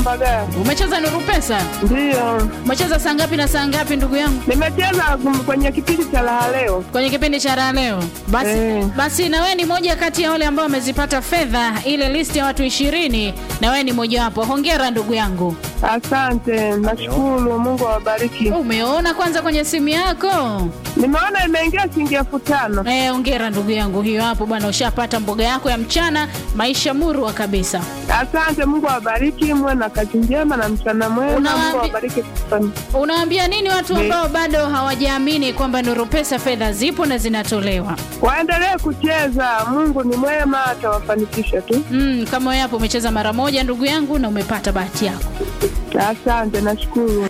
Mbagala. Umecheza Nuru Pesa? Ndiyo, Umecheza saa ngapi na saa ngapi ndugu yangu? nimecheza kum- kwenye kipindi cha raha leo. Kwenye kipindi cha raha leo. Basi, Eh. basi na wewe ni moja kati ya wale ambao wamezipata fedha ile list ya watu ishirini na wewe ni mojawapo. Hongera ndugu yangu. Asante, nashukuru. Mungu awabariki. Umeona kwanza kwenye simu yako? Nimeona imeingia shilingi elfu tano. Eh, hongera ndugu yangu, hiyo hapo bwana, ushapata mboga yako ya mchana, maisha murwa kabisa. Asante, Mungu awabariki, muwe na kazi njema na mchana mwema. Unawaambi- Mungu awabariki sana. Unawaambia nini watu Ni- ambao bado hawajaamini kwamba Nuru Pesa fedha zipo na zinatolewa? Waendelee kucheza, Mungu ni mwema, atawafanikisha tu. Mm, kama wewe hapo umecheza mara moja ndugu yangu na umepata bahati yako. Asante, nashukuru.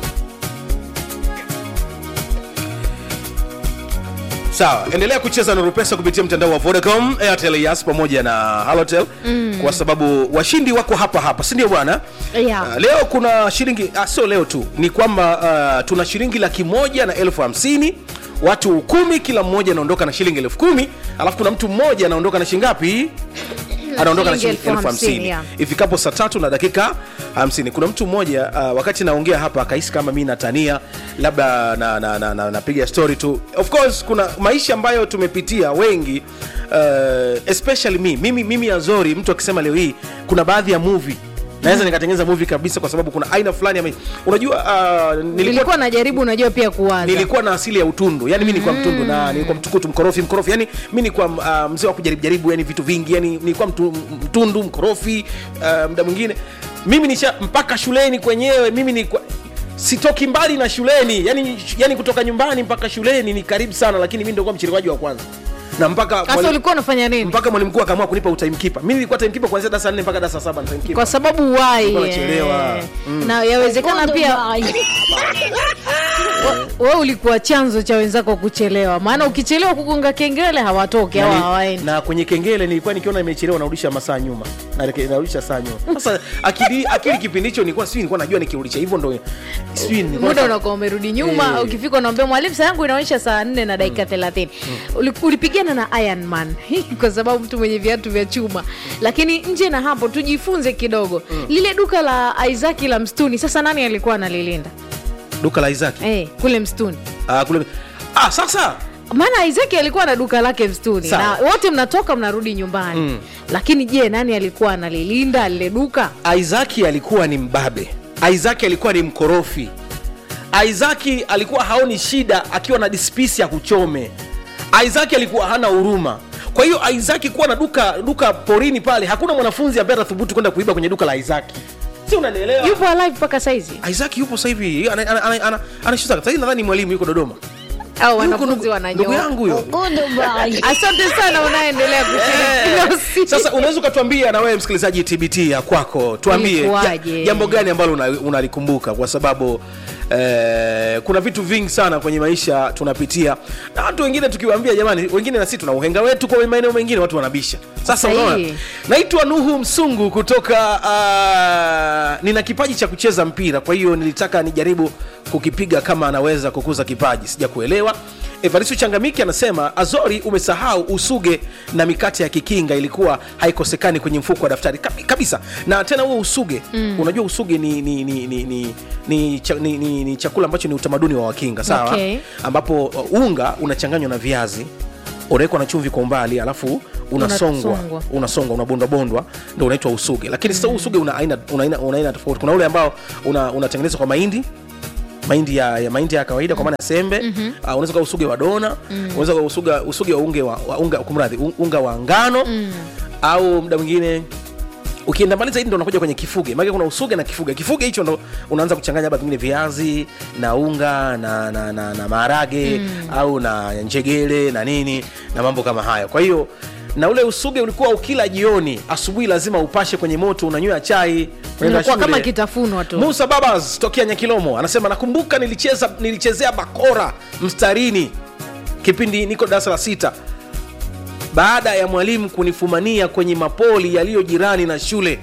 sawa endelea kucheza na rupesa kupitia mtandao wa vodacom airtel yas pamoja na halotel mm. kwa sababu washindi wako hapa hapa si ndio bwana Yeah. uh, leo kuna shilingi ah, sio leo tu ni kwamba uh, tuna shilingi laki moja na elfu hamsini watu kumi kila mmoja anaondoka na shilingi elfu kumi alafu kuna mtu mmoja anaondoka na shilingi ngapi anaondoka na shilingi shilingi elfu elfu hamsini, hamsini yeah. ifikapo saa tatu na dakika hamsini kuna mtu mmoja uh, wakati naongea hapa akahisi kama mi natania labda napiga na, na, na, napiga story tu of course kuna maisha ambayo tumepitia wengi uh, especially me mimi, mimi azori mtu akisema leo hii kuna baadhi ya movie naweza nikatengeneza movie kabisa kwa sababu kuna aina fulani ya maisha. unajua uh, nilikuwa, nilikuwa najaribu unajua pia kuwaza nilikuwa na asili ya utundu yani mi nilikuwa mtundu na nilikuwa mtukutu mkorofi mkorofi yani mi nilikuwa uh, mzee wa kujaribu jaribu yani vitu vingi yani nilikuwa mtu, mtundu mkorofi uh, mda mwingine mimi nisha mpaka shuleni kwenyewe mimi nilikuwa sitoki mbali na shuleni yani, yani kutoka nyumbani mpaka shuleni ni karibu sana lakini mi ndio mchelewaji wa kwanza na mpaka sasa mwalimu- ulikuwa unafanya nini mpaka mwalimu mkuu akaamua kunipa utimekeeper mi nilikuwa timekeeper kuanzia darasa 4 mpaka darasa 7 timekeeper kwa sababu wai Ulikuwa unachelewa. eh, na yawezekana pia we ulikuwa chanzo cha wenzako kuchelewa maana ukichelewa kugonga kengele hawatoki au na, hawaendi na kwenye kengele nilikuwa nikiona imechelewa narudisha masaa nyuma Nareke- narudisha saa nyuma sasa akili akili kipindi hicho nilikuwa sijui nilikuwa najua nikirudisha hivyo ndo sijui nilikuwa muda nataka- unakuwa umerudi nyuma Eh. ukifika unaambia mwalimu saa yangu inaonyesha saa nne na dakika thelathini Uli- ulipigana na Iron Man kwa sababu mtu mwenye viatu vya chuma lakini nje na hapo tujifunze kidogo lile duka la Isaac la mstuni sasa nani alikuwa analilinda duka la Isaac eh, kule mstuni ah, kule ah, sasa maana Isaac alikuwa na duka lake mstuni Sawa. na wote mnatoka mnarudi nyumbani Mm. lakini je nani alikuwa analilinda lile duka Isaac alikuwa ni mbabe Isaac alikuwa ni mkorofi Isaac alikuwa haoni shida akiwa na dispisi ya kuchome Isaac alikuwa hana huruma kwa hiyo Isaac kuwa na duka duka porini pale hakuna mwanafunzi ambaye atathubutu kwenda kuiba kwenye duka la Isaac si unanielewa yupo alive mpaka saizi Isaac yupo sasa hivi ana- ana- ana- ana- anashuta sasa hivi nadhani mwalimu yuko Dodoma au Yuko wanafunzi ndugu- wananyoa ndugu yangu huyo asante sana unaendelea kushiriki Eh, sasa unaweza ukatuambia na wewe msikilizaji tbt ya kwako tuambie Ilikuwaje? ja- jambo gani ambalo una- unalikumbuka kwa sababu eh, kuna vitu vingi sana kwenye maisha tunapitia na watu wengine tukiwaambia jamani wengine na sisi tuna uhenga wetu kwa maeneo mengine watu wanabisha sasa Sahihi. unaona naitwa nuhu msungu kutoka uh, nina kipaji cha kucheza mpira kwa hiyo nilitaka nijaribu kukipiga kama anaweza kukuza kipaji sija kuelewa evaristo changamiki anasema azori umesahau usuge na mikate ya kikinga ilikuwa haikosekani kwenye mfuko wa daftari Kabi- kabisa na tena huo usuge mm. unajua usuge ni, ni, ni, ni, ni, ni, cha, ni, ni, ni chakula ambacho ni utamaduni wa wakinga sawa Okay. ambapo uh, unga unachanganywa na viazi unawekwa na chumvi kwa umbali alafu unasongwa Unasongwa. unasongwa unabondwabondwa ndo unaitwa usuge lakini sasa huu usuge una aina una aina, una aina tofauti kuna ule ambao una- unatengenezwa kwa mahindi mahindi ya, ya mahindi ya kawaida kwa maana ya sembe mm-hmm. uh, unaweza kuwa usuge wa dona mm. unaweza kuwa usuga, usuge wa unge wa, wa unga kumradhi un- unga wa ngano mm. au muda mwingine ukienda mbali zaidi ndo unakuja kwenye kifuge maana kuna usuge na kifuge kifuge hicho ndo unaanza kuchanganya labda pengine viazi na unga na, na, na, na maharage mm. au na njegele na nini na mambo kama hayo kwa hiyo na ule usuge ulikuwa ukila jioni asubuhi lazima upashe kwenye moto unanywa chai unaenda unakuwa kama shule. kitafunwa tu Musa Babas tokea Nyakilomo anasema nakumbuka nilicheza nilichezea bakora mstarini kipindi niko darasa la sita baada ya mwalimu kunifumania kwenye mapoli yaliyo jirani na shule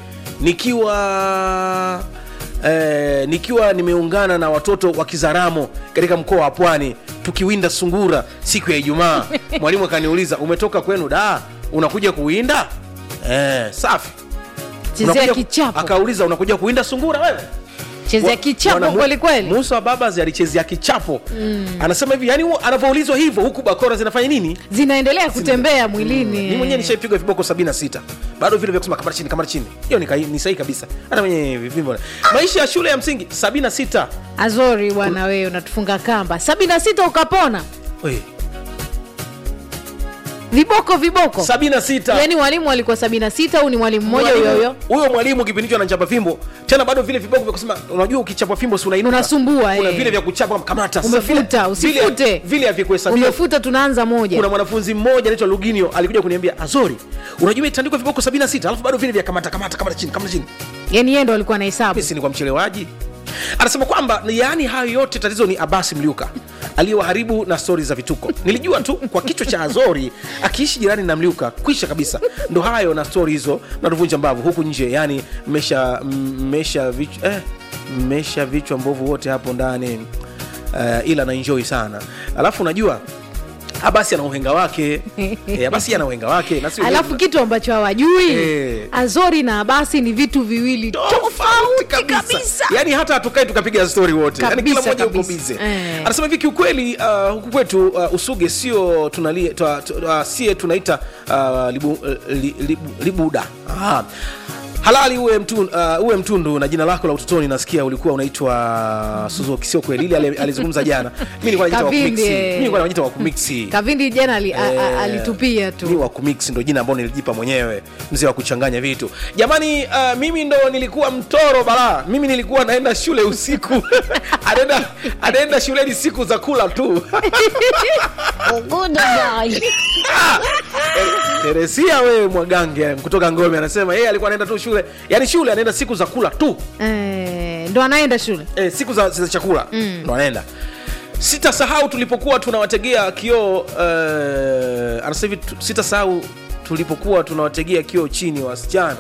nikiwa eh, nikiwa nimeungana na watoto wa Kizaramo katika mkoa wa Pwani tukiwinda sungura siku ya Ijumaa. Mwalimu akaniuliza umetoka kwenu da, unakuja kuwinda? Eh, safi Chezea Unakuja- kichapo. akauliza unakuja kuinda sungura wewe chezea Wa- kichapo Bwana Mu- kweli kweli Musa wa Babas alichezea kichapo anasema hivi yani huo- anavyoulizwa hivyo huku bakora zinafanya nini zinaendelea kutembea mwilini mi mwenyewe nishaipigwa viboko 76 bado vile vya kusema kamara chini kamara chini hiyo ni, kai- ni sahihi kabisa hata mwenye vivimbo maisha ya shule ya msingi 76 azori bwana wewe unatufunga kamba sabini na sita ukapona Oi, viboko viboko 76 yaani mwalimu alikuwa sabini na sita au ni mwalimu mmoja Mwalimu- huyo huyo huyo mwalimu kipindi hicho anachapa fimbo tena bado vile viboko vya kusema unajua ukichapa fimbo si unainuka Unasumbua, kuna eh. vile vya kuchapa kamata Sasa Umefuta, vile- vile- usifute. vile havikuhesabiwa umefuta tunaanza moja kuna mwanafunzi mmoja anaitwa luginio alikuja kuniambia azori unajua itandikwa viboko 76 alafu bado vile vya kamata kamata kamata chini kamata chini yaani yeye ndo alikuwa na hesabu mimi si ni kwa mchelewaji anasema kwamba yaani hayo yote tatizo ni abasi mliuka aliyewaharibu na stori za vituko nilijua tu kwa kichwa cha azori akiishi jirani na mliuka kwisha kabisa ndo hayo na stori hizo natuvunja mbavu huku nje yani mmesha mmesha vichwa eh, mmesha vichwa mbovu wote hapo ndani uh, ila naenjoy sana alafu unajua abasi ana uhenga wake e, abasi ana uhenga wake na si alafu kitu ambacho hawajui Eh. azori na abasi ni vitu viwili tofauti kabisa yani hata hatukai tukapiga stori wote yani kila Kabisa, mmoja uko kabisa. bize Eh. anasema hivi kiukweli uh, huku kwetu uh, usuge sio tunalie twa, twa, uh, sie tunaita uh, libu, uh, li, libu, libuda Aha. halali uwe, mtu, uh, uwe mtundu na jina lako la utotoni nasikia ulikuwa unaitwa suzuki sio kweli ile ali- alizungumza jana mi nilikuwa najiita Kavindi, wakumiksi eh. mi nilikuwa najiita wakumiksi kavindi jana ali, a, a, Eh, alitupia mi tu wa kumix ndo jina ambao nilijipa mwenyewe mzee wa kuchanganya vitu jamani uh, mimi ndo nilikuwa mtoro bala mimi nilikuwa naenda shule usiku anaenda anaenda shuleni siku za kula tu teresia wewe mwagange kutoka ngome anasema yeye alikuwa anaenda tu shule yani shule anaenda siku za kula tu eh, ndo anaenda shule e, siku za, za chakula mm. ndo anaenda sitasahau tulipokuwa tunawategea kioo uh, anasema hivi tu- sitasahau tulipokuwa tunawategea kioo chini wasichana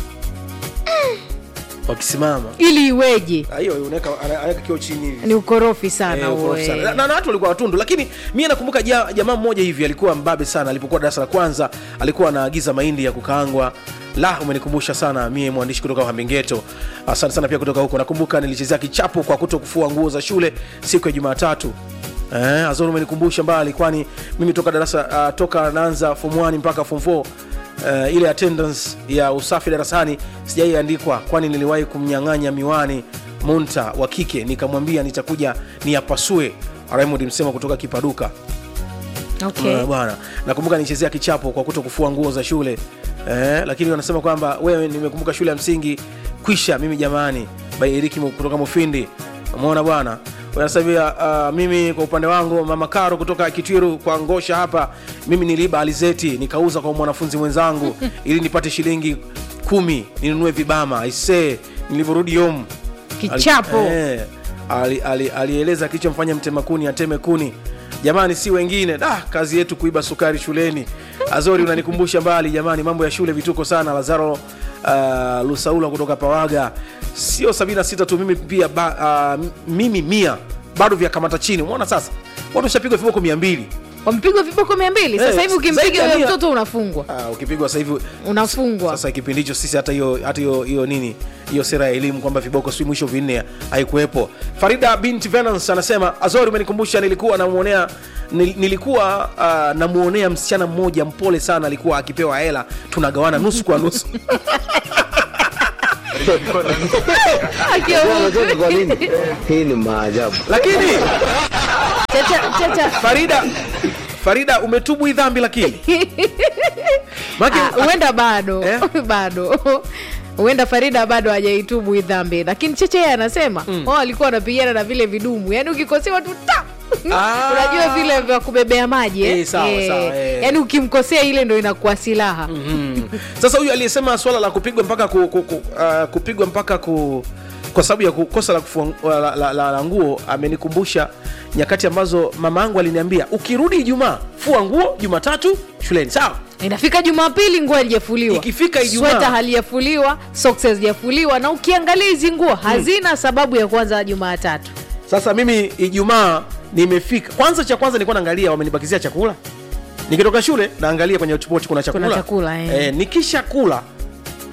wakisimama ili iweje Ah, hiyo unaweka ana- anaweka kioo chini hivi ni ukorofi sana Eh, huo, ukorofi sana. eh. Na- na na watu walikuwa watundu lakini mi nakumbuka ja- jamaa mmoja hivi alikuwa mbabe sana alipokuwa darasa la kwanza alikuwa anaagiza mahindi ya kukaangwa la umenikumbusha sana mie mwandishi kutoka uhambengeto asante sana pia kutoka huko nakumbuka nilichezea kichapo kwa kuto kufua nguo za shule siku ya jumatatu Eh, azori umenikumbusha mbali kwani mimi toka darasa uh, toka naanza form 1 mpaka form 4 uh, ile attendance ya usafi darasani sijaiandikwa kwani niliwahi kumnyang'anya miwani munta wa kike nikamwambia nitakuja niyapasue raymond msema kutoka kipaduka okay. Eh, bwana nakumbuka nichezea kichapo kwa kuto kufua nguo za shule eh, lakini wanasema kwamba wewe nimekumbuka shule ya msingi kwisha mimi jamani bairiki kutoka mufindi umeona bwana wanasabia uh, mimi kwa upande wangu mama karo kutoka kitwiru kwa ngosha hapa mimi niliiba alizeti nikauza kwa mwanafunzi mwenzangu ili nipate shilingi kumi ninunue vibama aisee nilivyorudi home Kichapo. Ali- eh, ali- ali- alieleza kilichomfanya mtema kuni ateme kuni jamani si wengine da kazi yetu kuiba sukari shuleni azori unanikumbusha mbali jamani mambo ya shule vituko sana lazaro uh, lusaula kutoka pawaga sio 76 tu mimi pia ba, uh, mimi mia bado vya kamata chini umeona sasa watu washapigwa viboko mia mbili wamepigwa viboko mia mbili sasa Eh, hivi zaidi ukimpiga ya huyo mia. mtoto unafungwa Ah, ukipigwa sasa hivi unafungwa sasa kipindi hicho sisi hata hiyo hata hiyo hiyo nini hiyo sera ya elimu kwamba viboko si mwisho vinne haikuwepo farida bint venance anasema azori umenikumbusha nilikuwa namuonea nil, nilikuwa uh, namuonea msichana mmoja mpole sana alikuwa akipewa hela tunagawana nusu kwa nusu Akiwa- Unajua kwa nini? Hii ni maajabu. lakini Chacha, chacha. farida farida umetubu hii dhambi lakini Maana- Ah, huenda bado Eh? bado huenda farida bado hajaitubu hii dhambi lakini cheche yeye anasema mm. alikuwa wanapigana na vile vidumu yaani ukikosewa tu ta Ah. unajua vile vya kubebea maji eh? Eh, sawa, sawa, eh. yaani ukimkosea ile ndo inakuwa silaha Mm. sasa huyu aliyesema swala la kupigwa mpaka ku, ku, ku, uh, kupigwa mpaka ku kwa sababu ya kukosa la, kufua, la, la, la, la nguo amenikumbusha nyakati ambazo mama yangu aliniambia ukirudi ijumaa fua nguo jumatatu shuleni sawa inafika jumapili nguo halijafuliwa Ikifika Ijumaa. sweta halijafuliwa socks hazijafuliwa na ukiangalia hizi nguo hazina sababu ya kuanza jumaatatu sasa mimi ijumaa nimefika kwanza cha kwanza nilikuwa naangalia wamenibakizia chakula nikitoka shule naangalia kwenye hotpot kuna chakula, Kuna chakula, eh. nikisha kula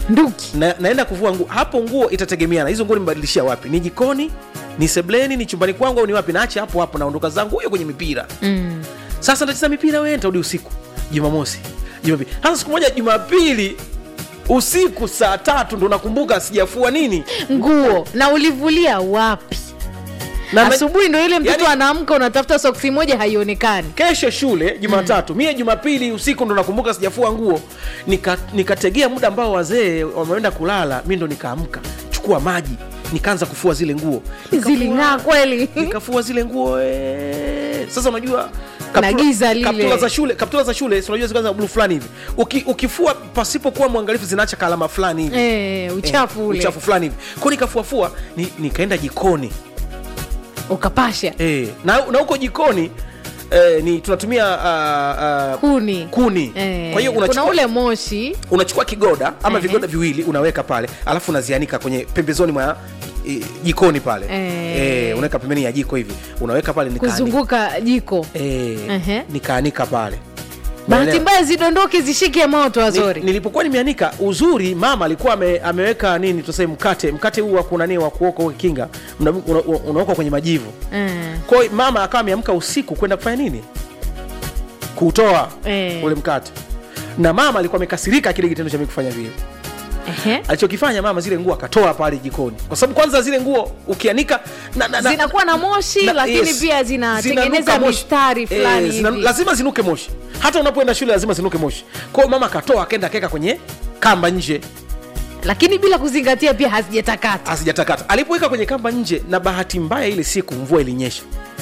nduki na, naenda kuvua nguo hapo nguo itategemeana hizo nguo nimebadilishia wapi ni jikoni ni sebleni ni chumbani kwangu au ni wapi naache hapo hapo naondoka zangu huyo kwenye mipira mm. sasa ntacheza mipira we ntarudi usiku jumamosi jumapili sasa siku moja jumapili usiku saa tatu ndo nakumbuka sijafua nini nguo na ulivulia wapi na na- asubuhi ndo ile mtoto yani- anaamka unatafuta soksi moja haionekani kesho shule jumatatu mm. mie jumapili usiku ndo nakumbuka sijafua nguo Nika- nikategea muda ambao wazee wameenda kulala mi ndo nikaamka chukua maji nikaanza kufua zile nguo Nikafua- ziling'aa kweli nikafua zile nguo ee. sasa unajua Na giza lile. kaptula za shule kaptula za shule si unajua zikaanza blue fulani hivi Uki, ukifua pasipokuwa mwangalifu zinaacha kalama fulani hivi eh, uchafu Eh, ule uchafu fulani hivi kwao nikafuafua ni, nikaenda jikoni ukapasha eh, na, na huko jikoni eh, ni tunatumia uh, uh, kuni kuni Eh, kwa hiyo kuna unachukua, ule moshi unachukua kigoda ama Ehe. vigoda viwili unaweka pale alafu unazianika kwenye pembezoni mwa eh, jikoni pale Eh. eh, unaweka pembeni ya jiko hivi unaweka pale nikaanika. kuzunguka jiko eh, Ehe. nikaanika pale bahati Umeelewa? mbaya zidondoke zishike moto Ni- wazori nilipokuwa nimeanika uzuri mama alikuwa ame, ameweka nini tuseme mkate mkate huu wa kunani wa kuoka huo kinga una- una- unaokwa kwenye majivu eh. kwa hiyo mama akawa ameamka usiku kwenda kufanya nini kutoa Eh. ule mkate na mama alikuwa amekasirika kile kitendo cha mimi kufanya vile Ehe. alichokifanya mama zile nguo akatoa pale jikoni kwa sababu kwanza zile nguo ukianika na, na, na, zinakuwa na moshi na- lakini yes. pia zinatengeneza Zinanuka moshi. mistari fulani Eh, zina- hivi. lazima zinuke moshi hata unapoenda shule lazima zinuke moshi kwa hiyo mama akatoa akaenda akaweka kwenye kamba nje lakini bila kuzingatia pia hazijatakata hazijatakata alipoweka kwenye kamba nje na bahati mbaya ile siku mvua ilinyesha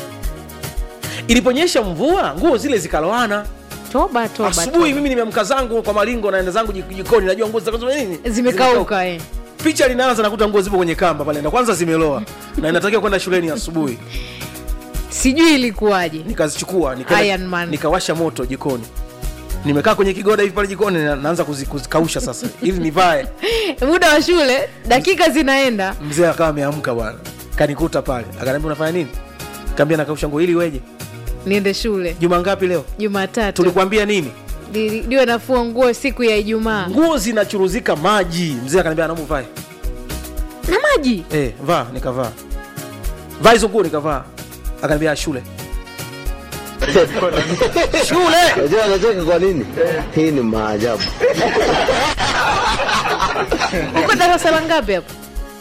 iliponyesha mvua nguo zile zikaloana toba toba asubuhi toba. mimi nimeamka zangu kwa malingo naenda zangu jik- jikoni najua nguo zitakazo nini zimekauka eh. picha linaanza nakuta nguo zipo kwenye kamba pale na kwanza zimeloa na inatakiwa kwenda shuleni asubuhi sijui ilikuwaje nikazichukua nikaenda- Iron Man. nikawasha moto jikoni nimekaa kwenye kigoda hivi pale jikoni na, naanza kuzi- kuzikausha sasa ili nivae muda wa shule dakika zinaenda mzee akawa ameamka bwana kanikuta pale akaniambia unafanya nini kaambia nakausha nguo ili weje niende shule juma ngapi leo jumatatu tulikuambia nini Li- liwe nafua nguo siku ya ijumaa nguo zinachuruzika maji mzee akaniambia naomba uvae na maji eh, vaa nikavaa vaa hizo nguo nikavaa akaniambia shule shule Unajua anacheka kwa nini? Hii ni maajabu. uko darasa la ngapi hapo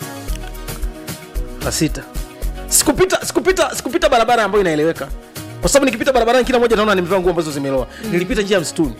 la sita sikupita sikupita sikupita barabara ambayo inaeleweka kwa sababu nikipita barabarani kila mmoja naona nimevaa nguo ambazo zimeloa nilipita njia ya msituni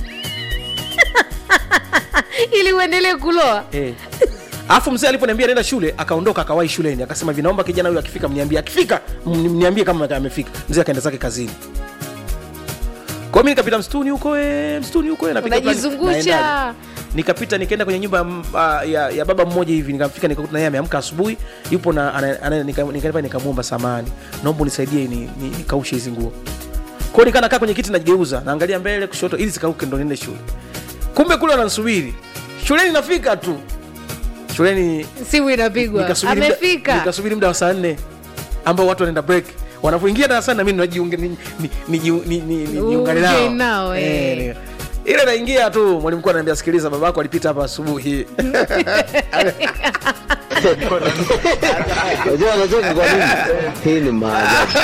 ili uendelee kuloa eh. alafu mzee aliponiambia naenda shule akaondoka akawahi shuleni akasema hivi naomba kijana huyu akifika mniambie akifika mni- mniambie kama amefika mzee akaenda zake kazini kwa hiyo mi nikapita msituni huko eh, msituni huko eh, napiga plan- unajizungusha naendaje. nikapita nikaenda kwenye nyumba ya m- ah, ya, ya baba mmoja hivi nikafika nikakuta naye ameamka asubuhi yupo na ana- ana- nika- nikaenda nikamwomba samani naomba unisaidie ni, ni, nikaushe hizi nguo kwao nikaa nakaa kwenye kiti najigeuza naangalia mbele kushoto ili zikauke ndo niende shule kumbe kule wanansubiri shuleni nafika tu shuleni simu inapigwa nikasubiri muda- amefika nikasubiri muda wa saa nne ambao watu wanaenda break wanapoingia darasani na mimi najiunge- ni- ni- ni- ni- ni- ni- ni- niungane nao. Uungane nao, eh. Eh, ni- ile naingia tu mwalimu mkuu ananiambia sikiliza babako alipita hapa asubuhi Unajua anacheka kwa nini? Hii ni maajabu.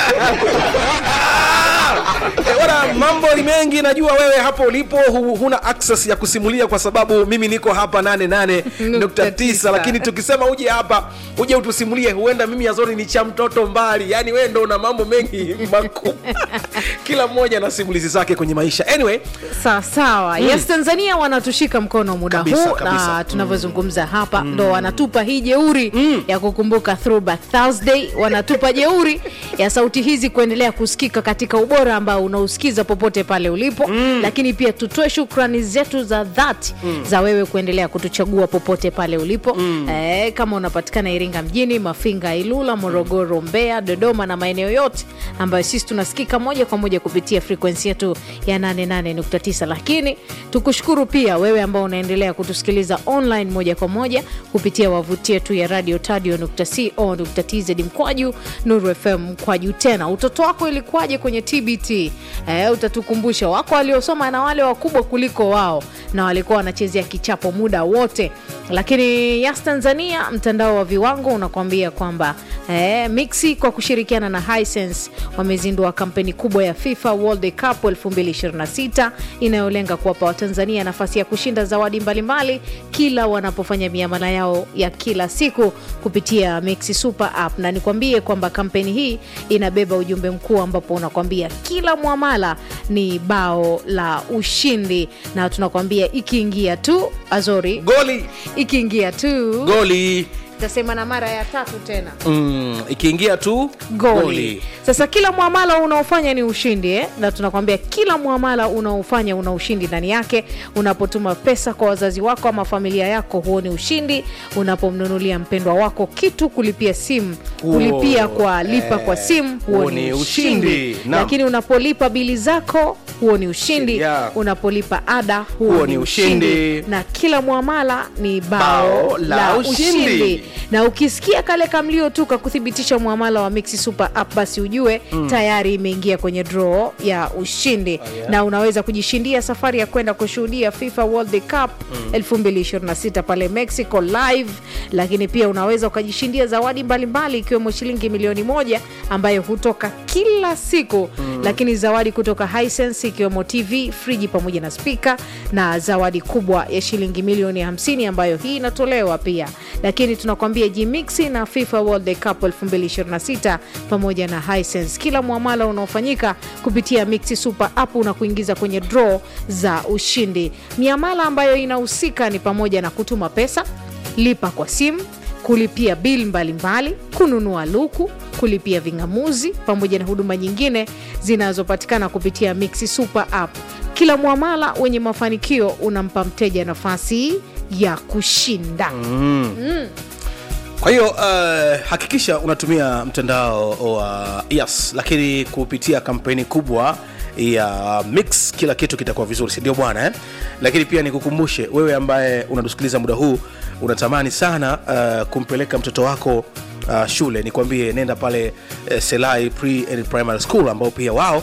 Eh, bwana mambo ni mengi najua wewe hapo ulipo hu, huna access ya kusimulia kwa sababu mimi niko hapa 88.9 lakini tukisema uje hapa uje utusimulie huenda mimi yazori ni cha mtoto mbali yani wewe ndo una mambo mengi makuu kila mmoja na simulizi zake kwenye maisha anyway sawa sawa yes tanzania wanatushika mkono muda Kabisa, huu kabisa. na tunavyozungumza hapa ndo wanatupa hii jeuri ya kukumbuka throwback thursday wanatupa jeuri ya sauti hizi kuendelea kusikika katika ubora ambao unausikiza popote pale ulipo lakini pia tutoe shukrani zetu za dhati za wewe kuendelea kutuchagua popote pale ulipo eh, kama unapatikana iringa mjini mafinga ilula morogoro mbeya dodoma na maeneo yote ambayo sisi tunasikika moja kwa moja kupitia frekwensi yetu ya 88.9 lakini tukushukuru pia wewe ambao unaendelea kutusikiliza online moja kwa moja kupitia wavuti yetu ya radio tadio.co.tz mkwaju nuru fm mkwaju tena utoto wako ilikuwaje kwenye tbt tv eh, utatukumbusha wako waliosoma na wale wakubwa kuliko wao na walikuwa wanachezea kichapo muda wote lakini yas tanzania mtandao wa viwango unakuambia kwamba eh, mixi kwa kushirikiana na hisense wamezindua kampeni kubwa ya fifa world cup 2026 inayolenga kuwapa watanzania nafasi ya kushinda zawadi mbalimbali kila wanapofanya miamala yao ya kila siku kupitia mixi super app na nikwambie kwamba kampeni hii inabeba ujumbe mkuu ambapo unakwambia kila mwamala ni bao la ushindi na tunakwambia ikiingia tu azori goli ikiingia tu goli tasema na mara ya tatu tena mm, ikiingia tu goli. Sasa kila mwamala unaofanya ni ushindi eh? na tunakwambia kila mwamala unaofanya una ushindi ndani yake. Unapotuma pesa kwa wazazi wako ama familia yako, huo ni ushindi. Unapomnunulia mpendwa wako kitu, kulipia simu, Huo, kulipia kwa lipa kwa simu, huo ni ushindi. Naam. Lakini unapolipa bili zako, huo ni ushindi. Yeah. Unapolipa ada, huo, Huo ni ni ushindi. ushindi. Na kila mwamala ni bao, Bao la la ushindi. ushindi na ukisikia kale kamlio tu kakuthibitisha mwamala wa Mixi Super App basi ujue mm. tayari imeingia kwenye draw ya ushindi oh, yeah. na unaweza kujishindia safari ya kwenda kushuhudia FIFA World Cup mm. 2026 pale Mexico live, lakini pia unaweza ukajishindia zawadi mbalimbali ikiwemo shilingi milioni moja ambayo hutoka kila siku mm. lakini zawadi kutoka Hisense ikiwemo TV, friji pamoja na spika na zawadi kubwa ya shilingi milioni 50 ambayo hii inatolewa pia, lakini tunakwambia Jimixi na FIFA World Cup 2026 pamoja na Hisense, kila mwamala unaofanyika kupitia Mixi Super App unakuingiza kwenye draw za ushindi. Miamala ambayo inahusika ni pamoja na kutuma pesa, lipa kwa simu kulipia bili mbalimbali, kununua luku, kulipia ving'amuzi pamoja na huduma nyingine zinazopatikana kupitia Mixi Super App. Kila mwamala wenye mafanikio unampa mteja nafasi ya kushinda. kwa hiyo uh, hakikisha unatumia mtandao wa yes lakini kupitia kampeni kubwa ya mix kila kitu kitakuwa vizuri sindio bwana eh? lakini pia nikukumbushe wewe ambaye unatusikiliza muda huu unatamani sana uh, kumpeleka mtoto wako uh, shule nikwambie nenda pale uh, selai pre and primary school ambao pia wao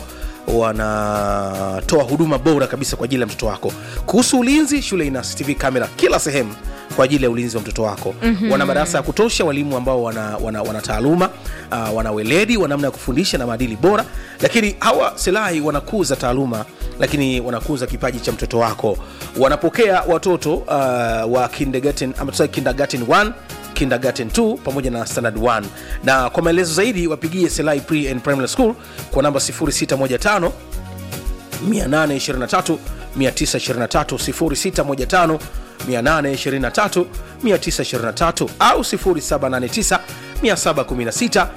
wanatoa huduma bora kabisa kwa ajili ya mtoto wako kuhusu ulinzi shule ina cctv kamera kila sehemu kwa ajili ya ulinzi wa mtoto wako mm-hmm. wana madarasa ya kutosha walimu ambao wana, wana, wana taaluma uh, wana weledi wa namna ya kufundisha na maadili bora lakini hawa silahi wanakuza taaluma lakini wanakuza kipaji cha mtoto wako wanapokea watoto uh, wa kindergarten, ama tuseme kindergarten 1 kindergarten 2 pamoja na standard 1 na kwa maelezo zaidi wapigie selai pre and primary school kwa namba 0615 823 923 0615 823 au 0789 716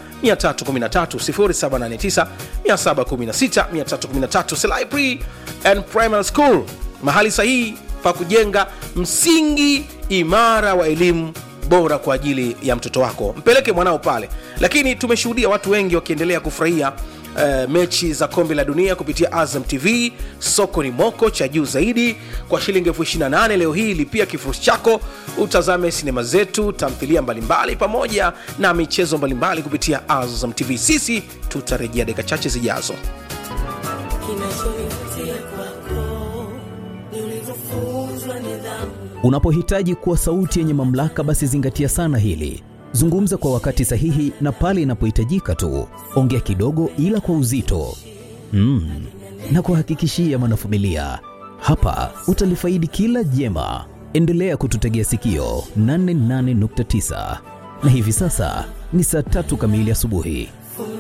313 0789 716 Selai Pre and Primary School, mahali sahihi pa kujenga msingi imara wa elimu bora kwa ajili ya mtoto wako. Mpeleke mwanao pale, lakini tumeshuhudia watu wengi wakiendelea kufurahia Uh, mechi za kombe la dunia kupitia Azam TV. Soko ni moko cha juu zaidi kwa shilingi elfu 28. Leo hii lipia kifurushi chako utazame sinema zetu, tamthilia mbalimbali pamoja na michezo mbalimbali kupitia Azam TV. Sisi tutarejea dakika chache zijazo. Kinachonivutia kwako ni ulivyofunzwa nidhamu. Unapohitaji kuwa sauti yenye mamlaka, basi zingatia sana hili. Zungumza kwa wakati sahihi na pale inapohitajika tu. Ongea kidogo, ila kwa uzito mm. na kuhakikishia mwanafamilia, hapa utalifaidi kila jema. Endelea kututegea sikio 88.9 na hivi sasa ni saa tatu kamili asubuhi.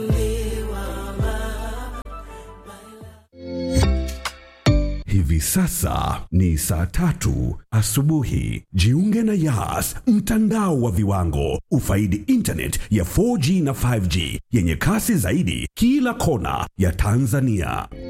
Hivi sasa ni saa tatu asubuhi. Jiunge na Yas, mtandao wa viwango. Ufaidi internet ya 4G na 5G yenye kasi zaidi kila kona ya Tanzania.